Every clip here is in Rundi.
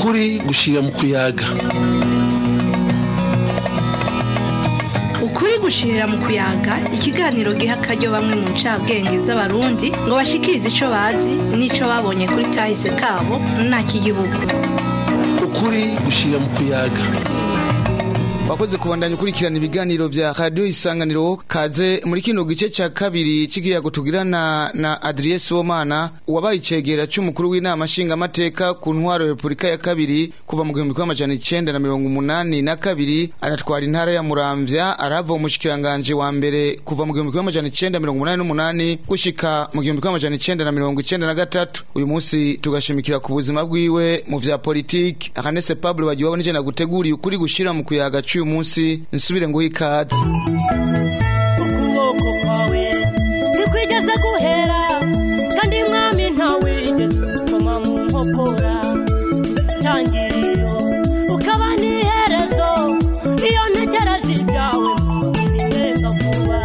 ukuri gushira mu kuyaga ukuri gushirira mu kuyaga ikiganiro giha akaryo bamwe mu ncabwenge z'abarundi ngo bashikirize ico bazi n'ico babonye kuri kahise kabo nta k'igihugu ukuri gushira mu kuyaga wakoze kubandanya ukurikirana ibiganiro vya radio isanganiro kaze muri kino gice ca kabiri c'ikiyago tugirana na Adrien Sibomana wabaye icegera c'umukuru w'inama nshingamateka ku ntwaro ya Repubulika ya kabiri kuva mu gihumbi kimwe amajana icenda na mirongo umunani na kabiri anatwara intara ya Muramvya arava umushikiranganje wa mbere kuva mu gihumbi kimwe amajana icenda mirongo umunani n'umunani gushika mu gihumbi kimwe amajana icenda na mirongo icenda na gatatu uyu munsi tugashimikira ku buzima bwiwe mu vya politiki Akanese Pablo wagiwabo nije naguteguriye ukuri gushira mu kuyaga cy'uyu munsi nsubire nguhe ikaze ukuboko kwawe ntikwigeze guhera kandi mwami ntawigeze ukoma mu nkokora tangiriro ukaba n'iherezo iyo ntegereje ibyawe bineza vuba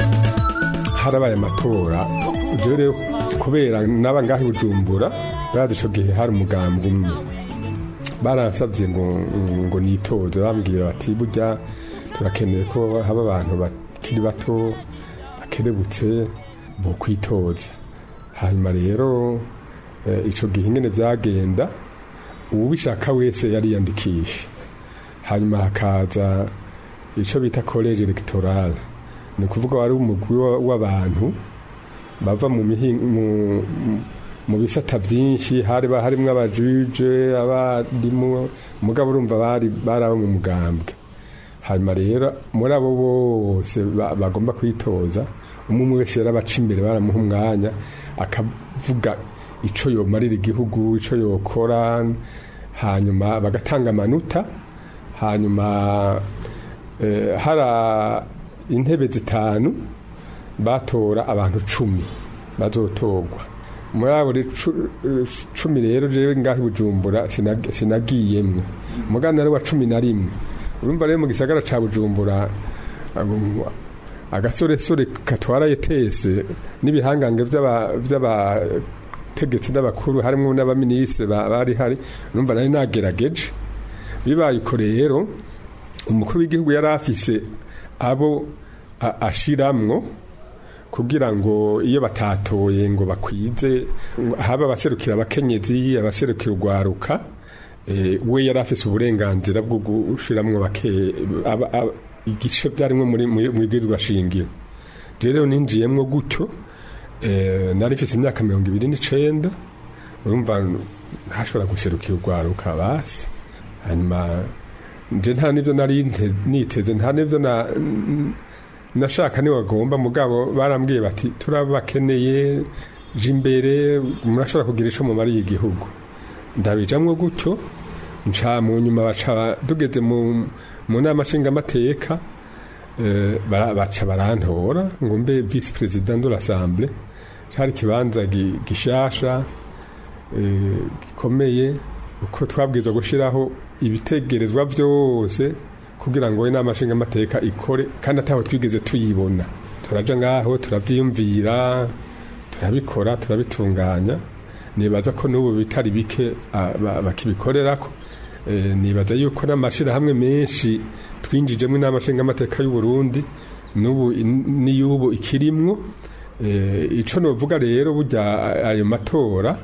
harabaye amatora ibyo rero kubera n'aba ngaho i bujumbura barazi ico gihe hari umugambi umwe baransabye ngo ngo nitoze bambwira bati burya turakeneye ko haba abantu bakiri bato bakerebutse bo kwitoza hanyuma rero eh, ico gihe ingene vyagenda uwubishaka wese yariyandikisha hanyuma hakaza ico bita college electoral ni ukuvuga wari umugwi wa- w'abantu bava mu mihi- mu- mu- mu bisata byinshi hari ba- harimwo abajuje abarimu mugabo urumva bari bari abo mu mugambwe hanyuma rero muri abo bose ba- bagomba kwitoza umwe umwe wese yarabaca imbere baramuha umwanya akavuga ico yomarira igihugu ico yokora hanyuma bagatanga amanota hanyuma eh, hara intebe zitanu batora abantu cumi bazotorwa muri abo re- cu- eh, cumi rero jewe ngaho i bujumbura sinag- sinagiyemwo mugana ari wa cumi na rimwe urumva rero mu gisagara ca bujumbura um, agasoresore katwara etese n'ibihangange vy'aba- vy'abategetsi n'abakuru harimwo n'abaminisitiri ba- bari hari urumva nari nagerageje bibaye uko rero umukuru w'igihugu yari afise abo a- ashiramwo kugira ngo iyo batatoye ngo bakwize haba abaserukira abakenyezi abaserukira urwaruka eh, we yari afise uburenganzira bwo gushiramwo bake aba- aba- igice byarimwo muri muri- mu bwirizwa shingiro rero ninjiyemwo gutyo eh, nari mfise imyaka mirongo ibiri n'icenda urumva ntashobora guserukira urwaruka basi hanyuma nje nta nivyo nari nte- niteze nta nivyo na nashaka ni wagomba mugabo barambwiye bati turabakeneye je imbere murashobora kugira ico mumariye igihugu ndabijamwo gutyo nca mu nyuma baca tugeze mu mu nama nshingamateka eh, bara- baca barantora ngo mbe vice president de l'assemblée cari ikibanza gi- gishasha eh, gikomeye uko twabwirizwa gushiraho ibitegerezwa vyose kugira ngo inama nshingamateka ikore kandi ataho twigeze tuyibona turaja ngaho turavyiyumvira turabikora turabitunganya nibaza ko n'ubu bitari bike ah, ba- bakibikorerako Eh, nibaza yuko n'amashirahamwe menshi twinjijemo inama nshingamateka y'u Burundi n'ubu in- n'iy'ubu ikirimwo Eh, ico novuga rero burya ayo matora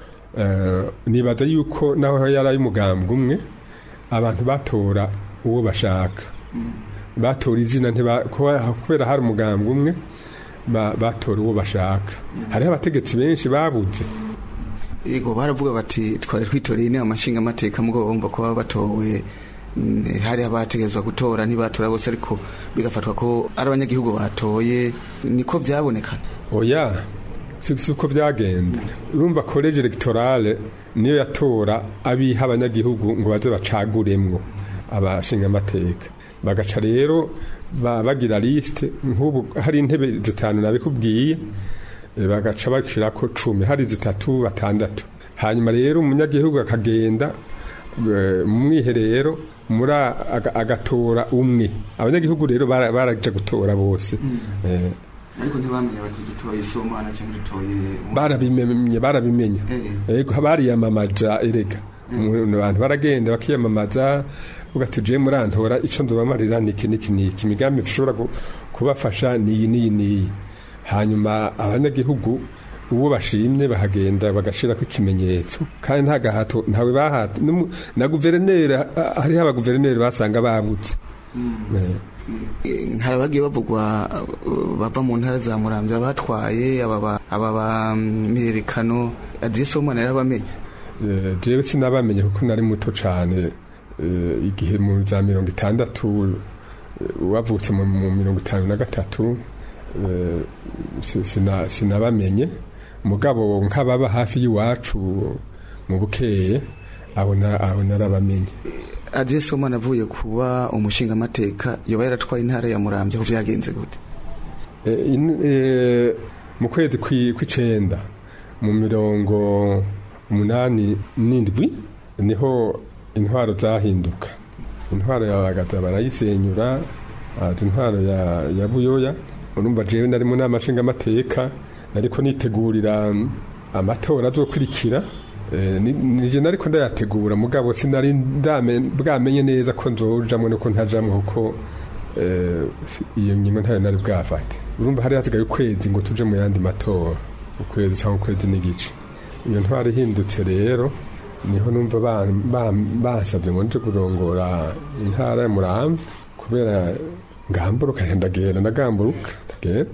eh, nibaza yuko naho yari ay'umugambwe umwe abantu batora uwo bashaka batora izina ntiba- kuba- kubera hari umugambwe umwe ba- batora uwo bashaka hariho abategetsi benshi babuze Ego baravuga bati twari twitoreye inama nshingamateka mugabo bumva ko baba batowe mm, hari abategezwa gutora ntibatora bose ariko bigafatwa ko ari abanyagihugu batoye niko byaboneka oya si si uko byagenda urumva college electorale niyo yatora abiha abanyagihugu ngo baze bacaguremwo abashingamateka bagaca rero ba- bagira liste nk'ubu hari intebe zitanu nabikubwiye eh, bagaca bashirako cumi hari zitatu batandatu hanyuma rero umunyagihugu akagenda eh, mu mwiherero muri a- aga- agatora umwe abanyagihugu rero bara- baraja gutora bose Eh, ariko ntibamenye bati dutoye somana cyangwa dutoye barabimenye barabimenya Eh. yego bariyamamaja erega Umuntu- abantu baragenda bakiyamamaza uvuga ati je murantora ico nzobamarira niki niki niki imigambi ishobora ku- kubafasha niyi niyi niyi hanyuma abanyagihugu uwo bashimye bahagenda bagashirako ikimenyetso kandi nta gahato ntawe bahata N'umu- na guverineri ah, hariho abaguverineri basanga babutse Eh. hari abagiye bavugwa uh, bava mu ntara za muramvya batwaye aba ba mirerekano adresse w'umwana yarabamenye Eh, jewe sinabamenye kuko nari muto cane eh, igihe mu za mirongo itandatu eh, wavutse mu mu mirongo itanu na gatatu eh, si- sina- sinabamenye mugabo nk'ababa hafi y'iwacu mu bukeye abo na- abo narabamenye adresse w'umwana avuye kuba umushingamateka yoba yaratwaye intara ya muramvya aho vyagenze gute Eh, in- eh, mu kwezi kwi- kw'icenda mu mirongo umunani n'indwi niho intwaro zahinduka intwaro ya bagaza barayisenyura haza intwaro ya, ya buyoya urumva jewe nari mu nama nshingamateka nariko nitegurira mm, amatora azokurikira Eh, ni- nije nariko ndayategura mugabo sinari ndame- bwamenye neza ko nzojamwo nuko ntajamwo kuko eh, si- iyo ngingo ntayo nari bwafate urumva hari hasigaye ukwezi ngo tuje mu yandi matora ukwezi cyangwa ukwezi n'igice iyo ntwari ihindutse rero niho numva ba- ba- bansabye ngo nje kurongora intara ya muramvya kubera ngamburuka ndagenda ndagamburuka ndagenda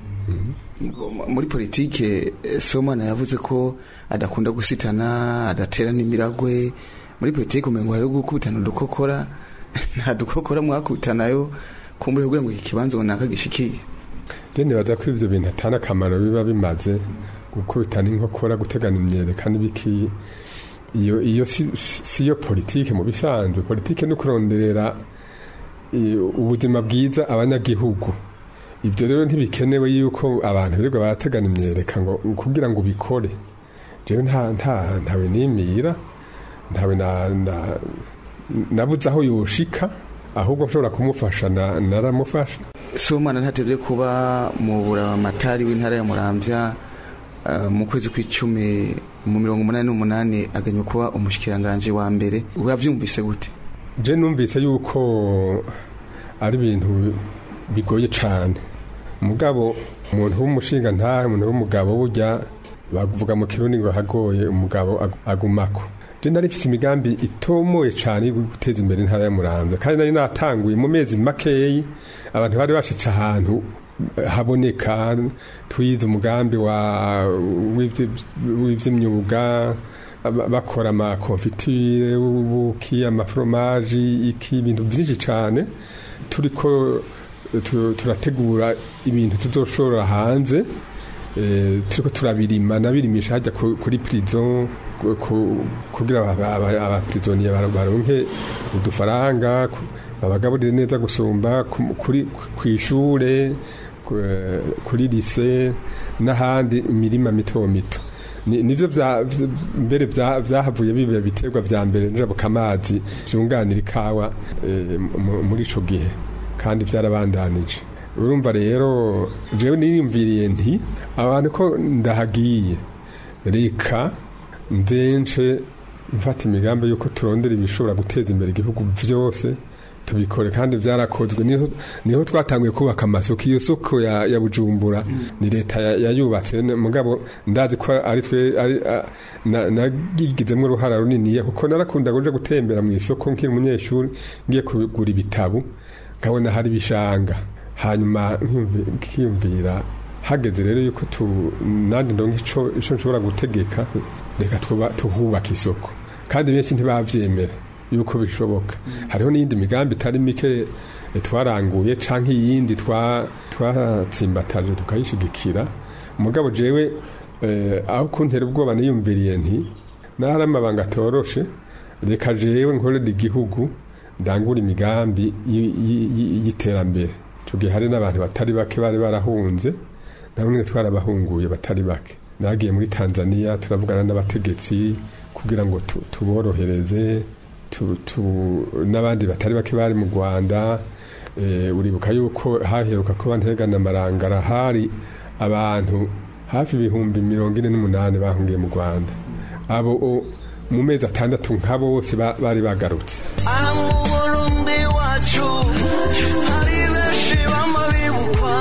muri politike eh, somana yavuze ko adakunda gusitana adatera n'imiragwe muri politike umengo hari gukubitana udukokora nta dukokora mwakubitanayo kumbure kugira ngo iki kibanza runaka gishikiye je nibaza ko ivyo bintu atana akamaro biba bimaze gukubitana inkokora gutegana imyereka n'ibiki iyo iyo si, si si yo politike mu bisanzwe politike ni ukuronderera i- ubuzima bwiza abanyagihugu ibyo rero ntibikenewe yuko abantu birirwa barategana imyereka ngo kugira ngo ubikore jewe nta nta ntawe nimira ntawe na, na nabuze aho yoshika ahubwo nshobora kumufasha na- naramufasha somana ntatevye kuba mu buramatari w'intara ya muramvya eh, mu kwezi kw'icumi mu mirongo umunani n'umunani aganywe kuba umushikiranganje wa mbere wavyumvise gute je numvise yuko ari ibintu bigoye cane mugabo umuntu w'umushinga ntahe umuntu w'umugabo burya bavuga mu kirundi ngo hagoye umugabo ag- agumako je nari mfise imigambi itomoye cane yo guteza imbere intara ya muramvya kandi nari natanguye mu mezi makeyi abantu bari bashitse ahantu eh, haboneka twize umugambi wa w'ivy- w'ivy'imyuga aba- bakora amakonfitire ubuki amaforomaji iki ibintu byinshi cyane turiko tu- turategura ibintu tuzoshora hanze eh, turiko turabirima nabirimisha hajya ku- kuri prison ku- ku- kugira aba- aba- abaprisoniye bar- baronke udufaranga ku- babagaburire neza gusumba ku- kuri kwishure ku- eh, kuri lise n'ahandi imirima mito mito Ni- nivyo vya- vya- mbere vya- vyahavuye biba biterwa vya mbere njabuka amazi vyunganira ikawa eh, mu- muri ico gihe kandi vyarabandanije urumva rero jewe niyumviriye nti abantu ko ndahagiye reka nzence mfata imigambi yuko turondera ibishobora guteza imbere igihugu vyose tubikore kandi byarakozwe niho niho twatanguye kubaka amasoko iyo soko ya, ya bujumbura ni leta ya- yayubatse n- mugabo ndazi ko ari twe ari a- na- nagigizemo uruhara runini kuko narakunda kuja gutembera mu isoko nkiri umunyeshuri ngiye kugura ibitabo nkabona hari ibishanga hanyuma nkumvi- nkiyumvira hageze rero yuko tu nandi ndonka ico ico nshobora gutegeka reka tuba tuhubaka isoko kandi benshi ntibavyemera yuko bishoboka hariho n'iyindi migambi itari mike eh, twaranguye canke iyindi twa- twatsimbataje tukayishigikira mugabo jewe eh, aho kuntera ubwoba niyumviriye nti nahari amabanga atoroshe reka jewe nkorera igihugu ndangura imigambi y- y- y- y'iterambere ico gihe hari n'abantu batari bake bari barahunze namwe twarabahunguye batari bake nagiye muri tanzania turavugana n'abategetsi kugira ngo tu- tuborohereze tu- tu- n'abandi batari bake bari mu rwanda eh, uribuka yuko haheruka kuba ntegana amarangara hari abantu hafi ibihumbi mirongo ine n'umunani bahungiye mu rwanda abo o- mu mezi atandatu nka bose ba- bari bagarutse aha mu burundi wacu hari benshi bama bibukwa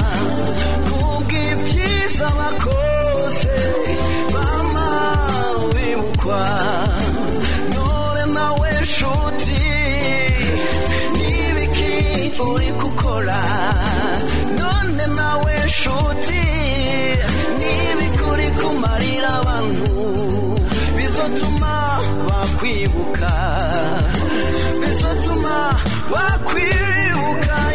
kubw'ibyiza bakoze bama bibukwa none nawe nshuti n'ibiki uri gukora none nawe nshuti n'ibiki uri kumarira abantu bizotuma bakwibuka bizotuma bakwibuka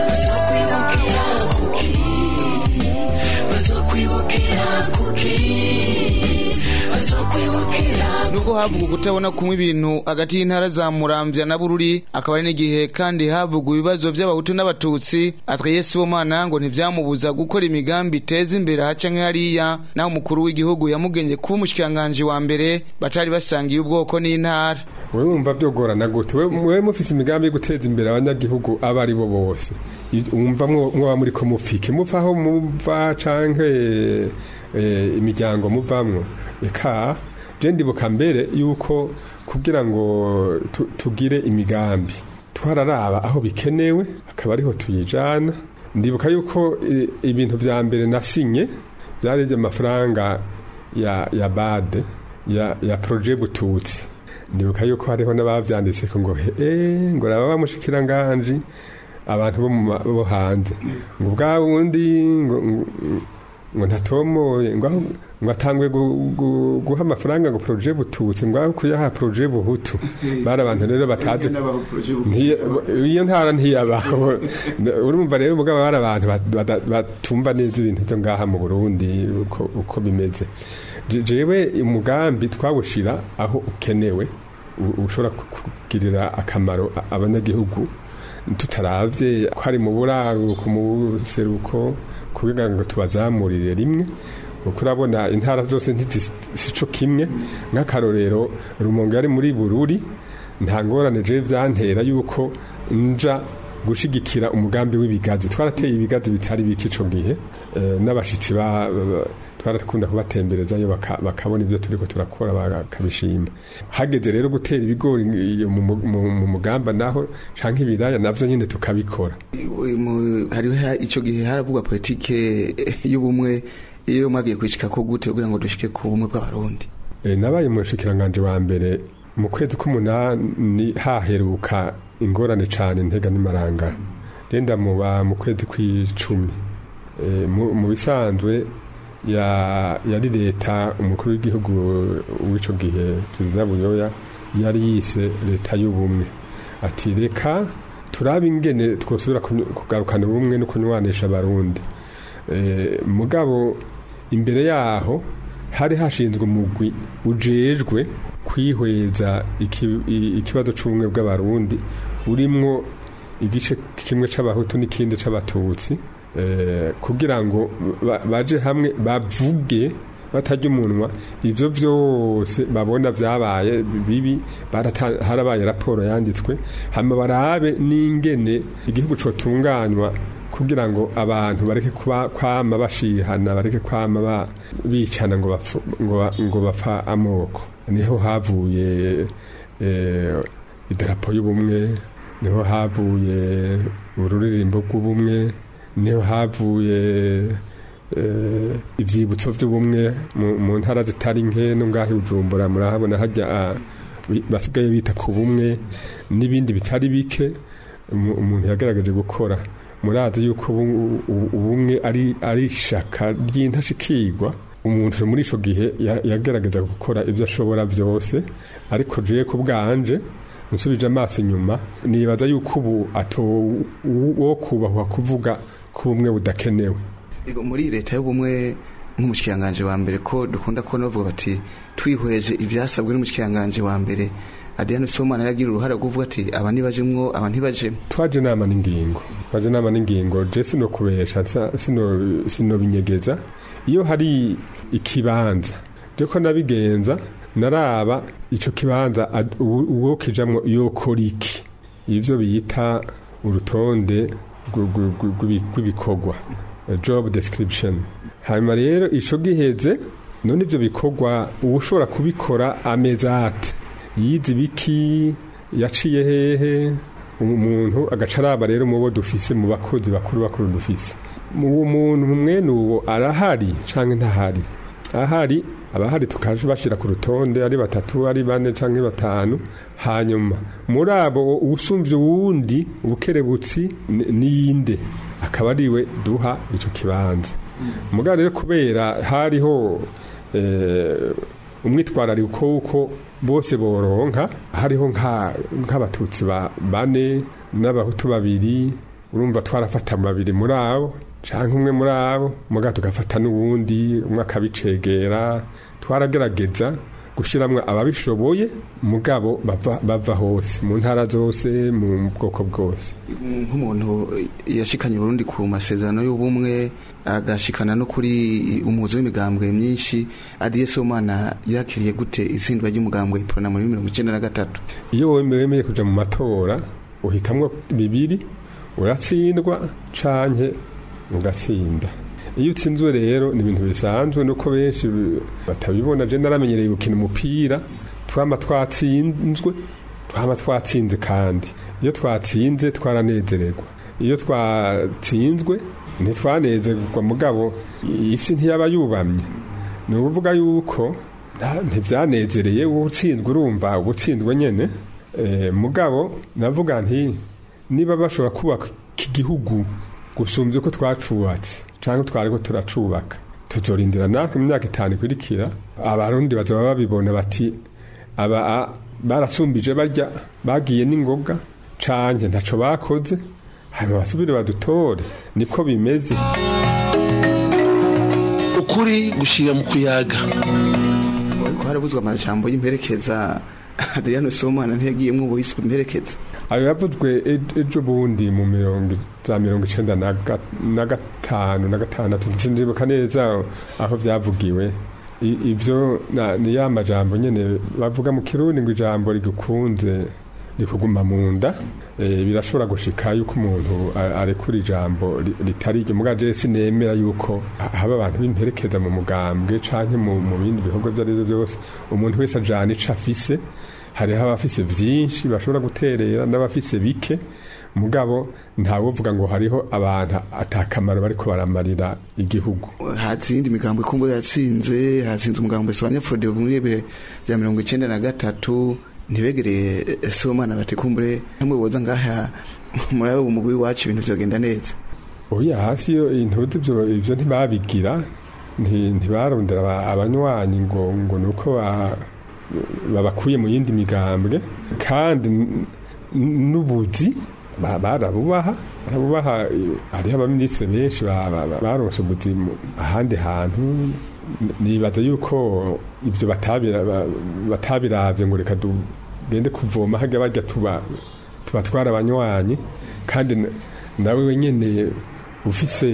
nubwo havuga ukutabona kumwe ibintu hagati y'intara za muramvya na bururi akaba ari n'igihe kandi havuga ibibazo by'abahutu n'abatutsi atwaye sibomana ngo ntivyamubuza gukora imigambi iteza imbere haca nk'hariya naho umukuru w'igihugu yamugenge kuba umushikiranganji wa mbere batari basangiye ubwoko n'intara wewe wumva byogorana gute We- wewe mufise imigambi yo guteza imbere abanyagihugu abo ari bo bose I- wumva mwo- mwoba muri ko mupfike muva aho muva canke eh, imiryango muvamwo eka je ndibuka mbere yuko kugira ngo tu- tugire imigambi twararaba aho bikenewe akaba ariho tuyijana ndibuka yuko eh, ibintu vya mbere nasinye byari iby'amafaranga ya, ya bade ya, ya proje bututsi ndibuka yuko hariho n'abavyanditse ko ngo eh ngo raba bamushikira nganji abantu bo mu ma- bo hanze ngo bwa wundi ngo ngo- ngo ntatomoye ngo aho- ngo atangwe gu- gu- guha amafaranga ngo proje bututsi ngo aho kuyaha proje buhutu bari abantu rero batazi Ntiya- iyo ntara ntiyabaho urumva rero mugabo bari abantu bat- bata- batumva neza ibintu byo ngaha mu Burundi uko, uko bimeze Je- jewe umugambi twawushira aho ukenewe u- ushobora ku- kugirira akamaro a- abanyagihugu tutaravye ko ari mu buraruko mu seruko kugira ngo tubazamurire rimwe kuko urabona intara zose ntizisico kimwe nk'akarorero rumonge yari muri bururi nta ngorane je vyantera yuko nja gushigikira umugambi w'ibigazi twarateye ibigazi bitari bike ico gihe eh, n'abashitsi ba- ba- twarakunda kubatemberezayo baka- bakabona ibyo turiko turakora bakabishima hageze rero gutera ibigori iyo mu mu- mu- mu mugamba naho canke ibiraya navyo nyine tukabikora Mu- hariho ha- ico gihe haravugwa politike y'ubumwe iyo mwagiye kwishika ko gute kugira ngo dushike ku bumwe bw'abarundi E, nabaye umushikiranganje wa mbere mu kwezi k'umunani haheruka ingorane cane ntega n'imarangara renda muba mu kwezi kw'icumi e, mu mu bisanzwe ya yari leta umukuru w'igihugu w'ico gihe perezida buyoya yari yise leta y'ubumwe ati reka turabe ingene twosubira kunyu- kugarukana ubumwe no kunywanisha abarundi e, mugabo imbere yaho hari hashinzwe umugwi ujejwe kwihweza iki- i- ikibazo c'ubumwe bw'abarundi urimwo igice kimwe c'abahutu n'ikindi c'abatutsi eh, kugira ngo ba- baje hamwe bavuge batarya umunwa ivyo vyose babona vyabaye bibi barata- harabaye raporo yanditswe hama barabe n'ingene igihugu cotunganywa kugira ngo abantu bareke kuba kwama bashihana bareke kwama ba- bicana ngo bapfu- ngo ba- ngo bapfa amoko niho havuye eh, idarapo y'ubumwe niho havuye ururirimbo rw'ubumwe niho havuye eh, ivyibutso vy'ubumwe mu- mu ntara zitari nke no ngaho i bujumbura murahabona hajya ah, bi- basigaye bita ku bumwe n'ibindi bitari bike umu- umuntu yagaragaje gukora murazi yuko ubu- ubu- ubumwe ari ari ishaka ry'intashikirwa umuntu muri ico gihe ya- yagerageza gukora ibyo ashobora byose ariko je ku bwanje nsubije amaso inyuma nibaza yuko ubu ato wo kubahwa kuvuga ko ubumwe budakenewe Ego, muri leta y'ubumwe nk'umushikiranganje wa mbere ko dukunda kubona bavuga bati twihweje ivyasabwe n'umushikiranganje wa mbere Adriano Somana yaragira uruhara rwo kuvuga ati aba ntibajemwo aba ntibajemwo twaje nama n'ingingo twaje nama n'ingingo je sino kubesha sa- sino sino binyegeza iyo hari ikibanza ryo ko nabigenza naraba ico kibanza ad- uwo uwo kijamwo yokora iki ivyo bita urutonde rw- rw- rw- rw'ibi- rw'ibikorwa eh, job description hanyuma rero ico giheze none ibyo bikorwa uba ushobora kubikora ameza ate yize ibiki yaciye hehe umuntu agaca araba rero mu bo dufise mu bakozi bakuru bakuru dufise uwo muntu mwene uwo arahari cyangwa ntahari ahari abahari tukaje bashyira ku rutonde ari batatu ari bane cyangwa batanu hanyuma muri abo usumvye uwundi ubukerebutsi ni- niyinde akaba ariwe duha icyo kibanza muga rero kubera hariho eh, umwitwarariko w'uko bose boronka hariho nka- nk'abatutsi ba- bane n'abahutu babiri urumva twarafata babiri muri abo canke umwe muri abo muga tugafata n'uwundi umwe akabicegera twaragerageza gushiramwo ababishoboye mugabo bava, bava hose mu ntara zose mu bwoko bwose nk'umuntu yashikanye Burundi ku masezerano y'ubumwe agashikana no kuri umuzo w'imigambwe myinshi Adiye Somana yakiriye gute itsindwa ry'umugambwe Prona muri 1993 iyo wemeye kuja mu matora uhitamwo bibiri uratsindwa canke ugatsinda iyo utsinzwe rero ni ibintu bisanzwe nuko benshi batabibona je naramenyereye gukina umupira twama twatsinzwe twama twatsinze kandi iyo twatsinze twaranezererwa iyo twatsinzwe ntitwanezerwa mugabo isi ntiyaba yubamye ni ukuvuga yuko nta- ntivyanezereye utsinzwe urumva ubutsinzwe nyene Eh, mugabo navuga nti niba bashobora kubaka iki gihugu gusumbya uko twacubatse cyangwa twariko turacubaka tuzorindira natwe mu myaka itanu ikurikira abarundi bazaba babibona bati aba a- barasumbije barya bagiye n'ingoga canke ntaco bakoze hanyuma basubire badutore niko bimeze ukuri gushira mu kuyaga ariko harabuzwa amajambo y'imperekeza Adriano Somana ntiyagiyemwo ubuhiswe imperekeza ayo yavuzwe e- ejo bundi mu mirongo za mirongo icenda na ga- na gatanu na gatandatu sinzibuka neza aho vyavugiwe I- ivyo na- ni ya majambo nyene bavuga mu kirundi ngo ijambo rigukunze rikuguma mu nda Eh, birashobora gushika yuko umuntu a- arekura ijambo ri- ritari iryo muga je sinemera yuko ha- haba abantu b'imperekeza mu mugambwe canke mu mu bindi bikorwa vyo arivyo byose umuntu wese ajana ico afise hariho abafise vyinshi bashobora guterera n'abafise bike mugabo ntawovuga ngo hariho abantu atakamaro bariko baramarira igihugu hatsinda imigambwe kumbura yatsinze hatsinze umugambwe Soanya Frode muri bihe bya 1993 ntibegereye eh, Somana bati kumbure hamwe boza ngaha muri abo mugwi wacu ibintu vyogenda neza oya hasi yo intuzi ivyo ivyo ntibabigira nti- ntibarondera aba- abanywanyi ngo ngo nuko ba- babakuye mu yindi migambwe kandi n- n- n'ubuzi ba- barabubaha barabubaha eh, hariho abaminisitiri benshi ba- ba- ba- baronse ubuzi mu- ahandi hantu N- nibaza yuko ivyo batabira- ba- batabiravye ngo reka tugende kuvoma harya barya tuba tubatwara abanywanyi kandi n- nawe wenyene ufise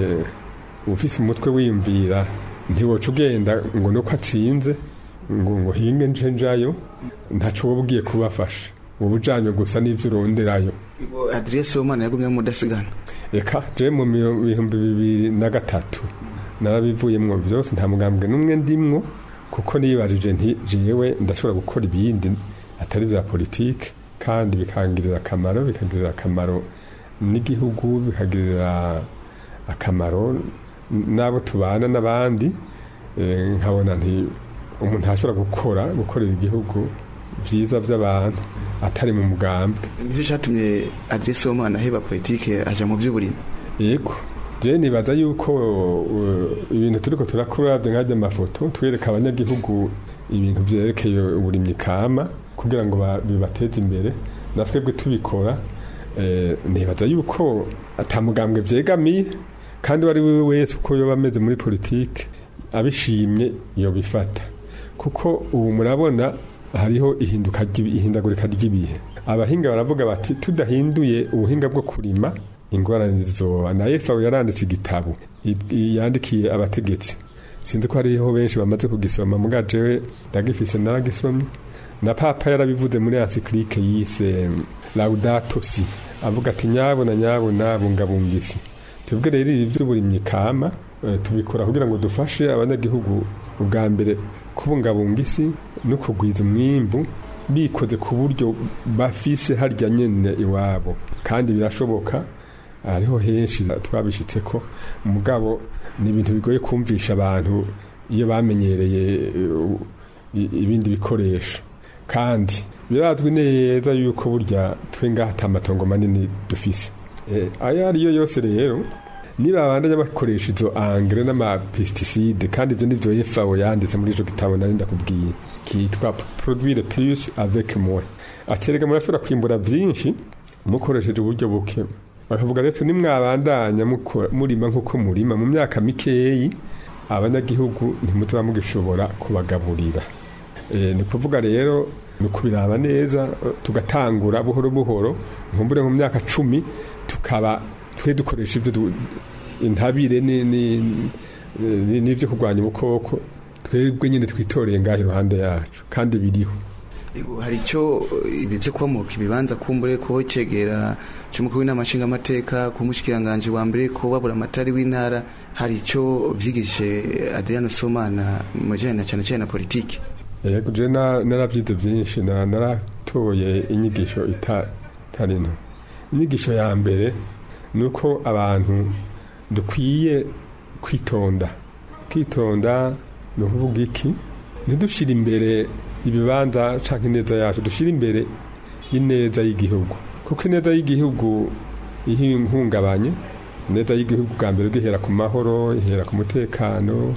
ufise umutwe wiyumvira ntiwoca ugenda ngo nuko atsinze ngo ngo hinge nje njayo ntaco woba ugiye kubafasha woba ujanywe gusa n'ivyo uronderayo Adrien Somana yagumye mudasigana eka je mu mio- bihumbi bibiri na gatatu narabivuyemwo vyose nta mugambwe n'umwe ndimwo kuko nibajije nti jewe ndashobora gukora ibindi atari vya politike kandi bikangirira akamaro bikagirira akamaro n'igihugu bikagirira akamaro n'abo tubana n'abandi Eh, nkabona nti umuntu ashobora gukora gukorera igihugu vyiza vy'abantu atari mu mugambwe nicyo cyatumye Adrien Somana aheba politike aja mu by'uburimi yego je nibaza yuko uh, ibintu turiko turakora nkajya amafoto twereka abanyagihugu ibintu vyerekeye uburimyi kama kugira ngo ba- bibateze imbere natwebwe tubikora eh, nibaza yuko atamugambwe vyegamiye kandi wari wewe wese uko yoba ameze muri politike abishimye yobifata kuko ubu murabona hariho ihinduka ry'ibi- ihindagurika ry'ibihe abahinga baravuga bati tudahinduye ubuhinga bwo kurima ingorane zizoba na FAO yaranditse igitabo i- yandikiye abategetsi sinzi ko hariho benshi bamaze kugisoma muga jewe ndagifise naragisomye na papa yarabivuze muri encyclique yise Laudato Si avuga ati nyabo na nyabo nabungabunga isi twebwe rero ibi by'uburimyi kama eh, tubikora kugira ngo dufashe abanyagihugu ubwa mbere kubungabunga isi no kugwiza umwimbu bikoze ku buryo bafise harya nyene iwabo kandi birashoboka hariho henshi twabishitse ko mugabo ni ibintu bigoye kumvisha abantu iyo bamenyereye uh, i- ibindi bikoresho kandi birazwi neza yuko burya twe ngaha ata matongo manini dufise Eh, ayo ariyo yose rero niba bandanya bakoresha izo angre n'amapesticide kandi ibyo nivyo FAO yanditse muri ico gitabo nari ndakubwiye kitwa produire plus avec moins aterega murashobora kwimbura vyinshi mukoresheje uburyo buke bakavuga rero nimwabandanya mukora- murima nk'uko murima mu myaka mikeyi abanyagihugu ntimutuba mugishobora kubagaburira Eh, ni kuvuga rero ni ukubiraba neza eh, tugatangura buhoro buhoro nkumbure mu myaka cumi tukaba twe dukoresha ibyo du- intabire ni- ni- ni- n'ibyo kurwanya ubukoko twebwe nyine twitoreye ngaho iruhande yacu kandi biriho Ego, hari icyo eh, ibi byo kubamuka ibibanza kumbure ko cegera cy'umukuru w'inama nshingamateka ku mushikiranganje wa mbere ko babura amatari w'intara hari icyo byigishije Adriano Somana mu bijyanye na cyane cyane na politiki yego je na- naravyize vyinshi na- naratoye inyigisho ita- itari nto inyigisho ya mbere ni uko abantu dukwiye kwitonda kwitonda ni ukuvuga iki ntidushire imbere ibibanza canke ineza yacu dushire imbere ineza y'igihugu kuko ineza y'igihugu iyo ihungabanye ineza y'igihugu bwa mbere ihera ku mahoro ihera ku mutekano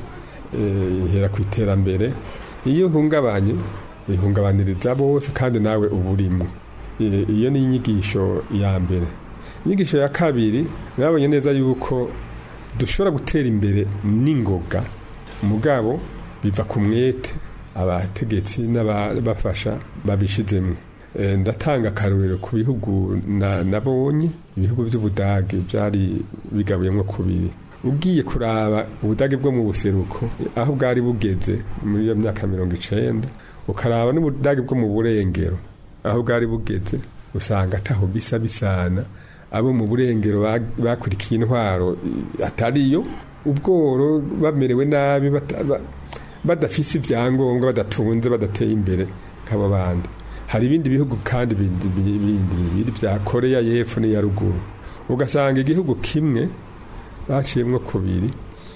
eh, ihera ku iterambere iyo uhungabanye ihungabaniriza bose kandi nawe uba urimo Eh, iyo ni inyigisho ya mbere inyigisho ya kabiri nabonye neza yuko dushobora gutera imbere n'ingoga mugabo biva ku mwete abategetsi n'abafasha babishizemo Eh, ndatanga akarorero ku bihugu na- nabonye ibihugu by'ubudage byari bigabuyemo kubiri ugiye kuraba ubudage bwo mu buseruko aho bwari bugeze muri iyo myaka mirongo icenda ukaraba n'ubudage bwo mu burengero aho bwari bugeze usanga ataho bisa bisana abo mu burengero ba- bakurikiye intwaro i- atariyo ubworo bamerewe nabi bata- ba- badafise ibyangombwa badatunze badateye imbere nk'abo bandi hari ibindi bihugu kandi bindi bi- bindi bibiri bya koreya y'epfo n'iya ruguru ugasanga igihugu kimwe baciyemwo kubiri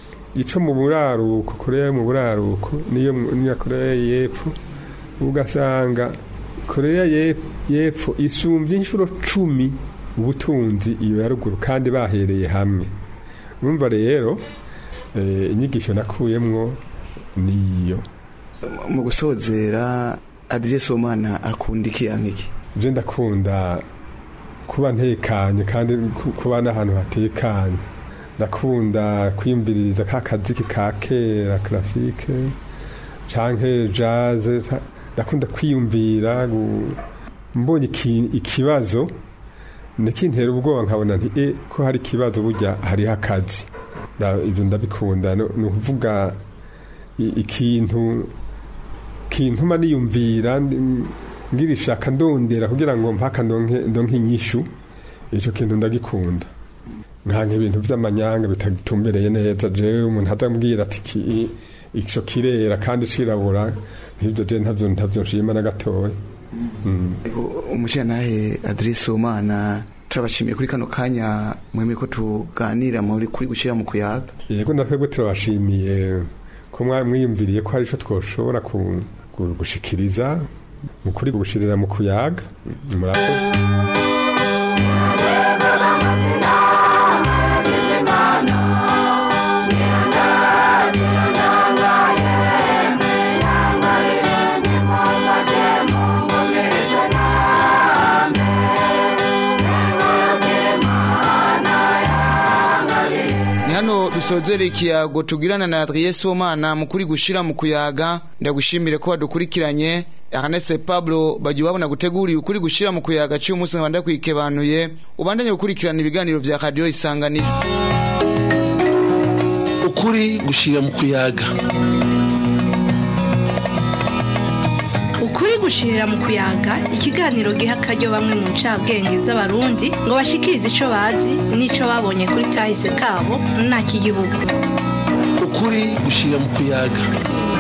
ico mu buraruko koreya yo mu buraruko niyo mu- n'iya koreya y'epfo ugasanga koreya y'Ep- y'epfo isumbye inshuro cumi ubutunzi iyo ya ruguru kandi bahereye hamwe urumva rero eh, inyigisho nakuyemwo niyo mu gusozera Adrien Somana akunda iki yankiki je ndakunda kuba ntekanye kandi ku- kuba n'ahantu hatekanye ndakunda kwiyumviririza ka kaziki ka kera classique canke jazz ca- ndakunda kwiyumvira gu- mbonye iki- ikibazo nikintera ubwoba nkabona nti e ko hari ikibazo burya hariho akazi Da- ivyo ndabikunda no- ni ukuvuga i- ikintu kintuma niyumvira ndi- ngira ishaka ndondera kugira ngo mpaka ndonke ndonke inyishu ico kintu ndagikunda nkanka ibintu vy'amanyanga bitatumbereye neza jewe umuntu azambwira ati ki- ico kirera kandi cirabura nk'ivyo je ntavyo ntavyo nshima na gatoya Mm. umushyiranahe Adrien Somana turabashimiye kuri kano kanya mwemeye ko tuganira muri kuri gushyira mu kuyaga yego natwebwe turabashimiye ko mwa- mwiyumviriye ko hari ico twoshobora ku- ku- gushikiriza mu kuri gushirira mu kuyaga murakoze ni hano dusozera ikiyago tugirana na Adrien Somana mu kuri gushyira mu kuyaga ndagushimire ko wadukurikiranye Ernest Pablo bagiye babona guteguriye ukuri gushyira mu kuyaga cy'uyu munsi nkabanda kwikebanuye ubandanye gukurikirana ibiganiro bya radiyo isanganiro ukuri gushira mu kuyaga ukuri gushirira mu kuyaga ikiganiro giha akaryo bamwe mu ncabwenge z'abarundi ngo bashikirize ico bazi n'ico babonye kuri kahise kabo nta kigihugu ukuri gushira mu kuyaga